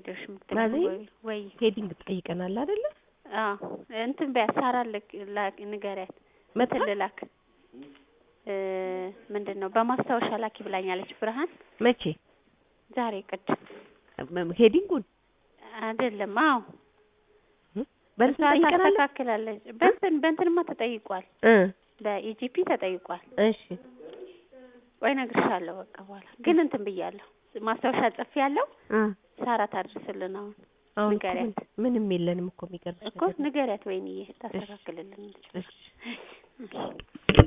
ሄደሽ ምክትል ማዘር? ወይ ወይ ሄዲንግ ጠይቀናል አይደለ? አዎ እንትን በያ ሳራ ልክ ላክ ንገሪያት መጣ እንትን ልላክ እ ምንድን ነው በማስታወሻ ላኪ ብላኛለች ብርሃን መቼ ዛሬ ቅድም መ- ሄዲንጉን አይደለም አዎ በእንትን እሷ ጠይቀናል ታስተካክላለች በእንትን በእንትንማ ተጠይቋል እ በኢጂፒ ተጠይቋል እሺ ወይ እነግርሻለሁ በቃ በኋላ ግን እንትን ብያለሁ ማስታወሻ ጽፌ ያለው እ ሳራ ታድርስልን አሁን አሁን እኮ ንገሪያት። ምን- ምንም የለንም እኮ የሚገርምሽ እኮ ነገር ንገሪያት ወይንዬ ታስተካክልልን እሺ